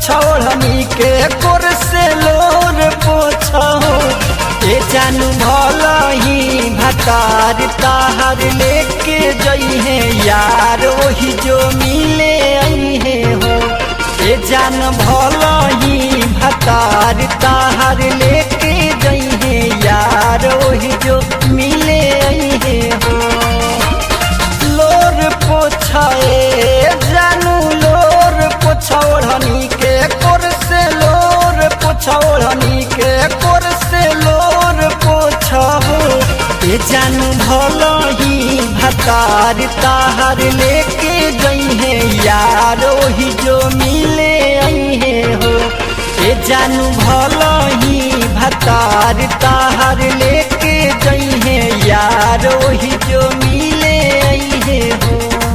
छोड़नी के कोर से लोर पोछो ए जानू भलही भतार ताहर लेके जइहे यार ओही जो मिले अइहे हो ए जान भलही भतार ताहर लेके जइहे यार ओही जो मिले अइहे हो लोर पोछाए जानू लोर पोछौड़नी के कोर से लोर पोछौड़नी के कोर से लोर पोछहो ए जानू भलही भतार ताहर लेके गईहे यार ओही जो मिले अइहे हो ए जानू भलही भतार ताहर लेके जइहे यार ओही जो मिले अइहे हो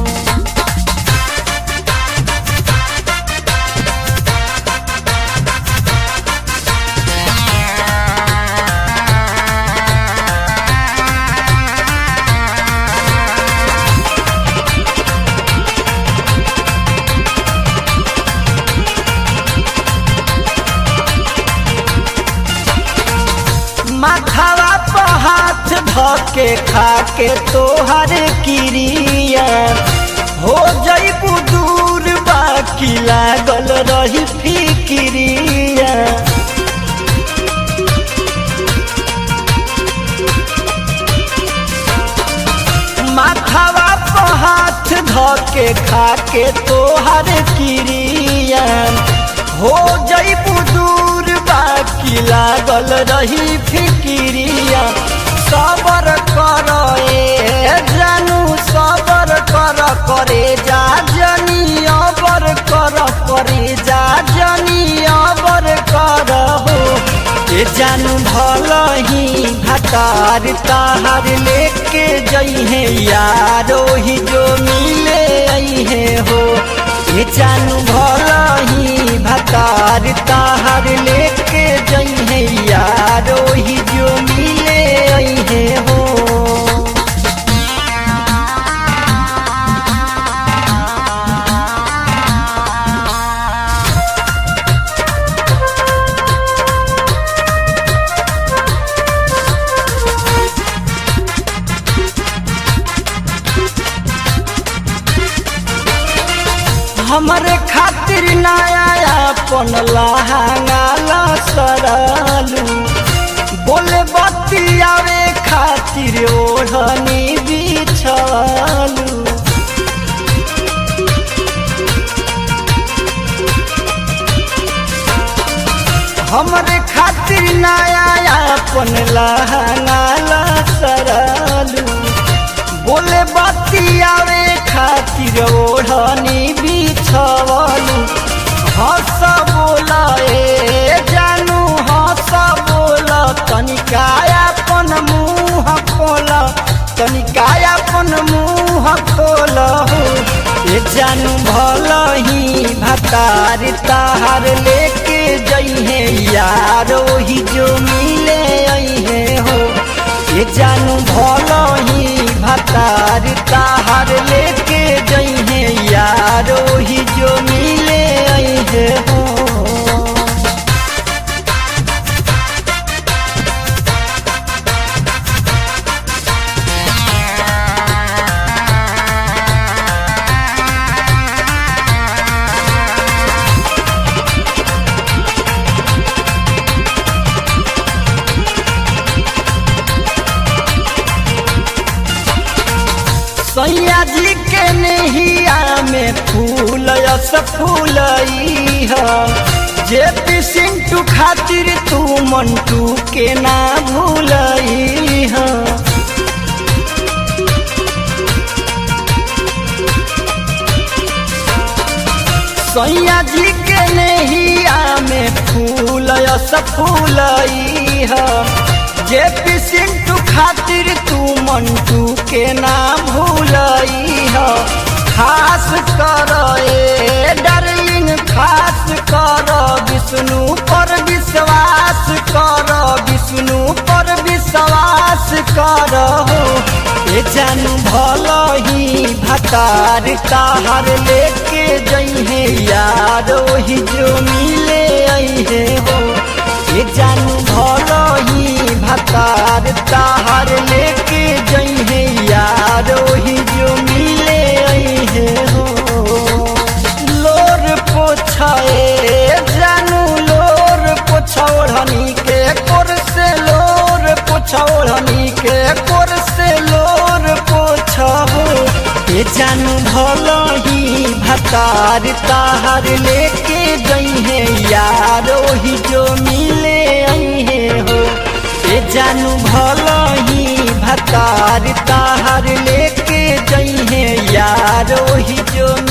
माथावा पर हाथ धके खाके तोहर किरिया हो जईबू दूर बाकी लागल रही फिकिरिया माथावा पर हाथ धके खाके तोहर किरिया हो जईबू दूर बाकी लागल रही फिकिरिया सबर कर ए जानू सबर कर करे जा जनी अबर कर करे जा जनी अबर कर हो ए जानू भलही भतार ताहर लेके जइहे यार ओही जो मिले अइहे हो ए जानू भलही भतार ताहर लेके जइहे यार ओही जो मिले अइहे हो हमरे खातिर नया अपन लहंगा सरलू बोले बतियावे खातिर ओढ़नी बिछलू हमरे खातिर नया अपन लहंगा सरलू बोले बतियावे खातिर ओढ़नी बिछवलू हंस बोला ए जानू हंस बोला तनिका अपन मुँह खोल तनिका अपन मुँह खोल हो ए जानू भलही भतार ताहार लेके जइहे यार ओही जो मिले अइहे हो ए जानू भलही भतार ताहार लेके जइहे यार ओही जो मिले अइहे हो सैया जी के नहिया में फूल यस फूलई है जे पी सिंटू खातिर तू मंटू के ना भूलई है सैया जी के नहिया में फूल यस फूलई है जे पी सिंटू खातिर तू मंटू के ना भूलई है खास कर ए डार्लिंग खास कर विष्णु पर विश्वास कर विष्णु पर विश्वास कर हो ए जानू भल ही भतार ताहर लेके जइहे यार ओही जो मिले अइहे हो ए जानू भल ही भतार ताहर लेके जइहे यार ओही जो मिले अइहे हो लोर पोछाए जानू लोर पोछौड़नी के कोर से लोर पोछौड़नी के कोर से लोर पोछहो ए जानू भल ही भतार ताहर लेके जइहे यार ओही जो मिले अइहे हो ए जानू भल ही भतार ताहर लेके जइहे यार ओही जो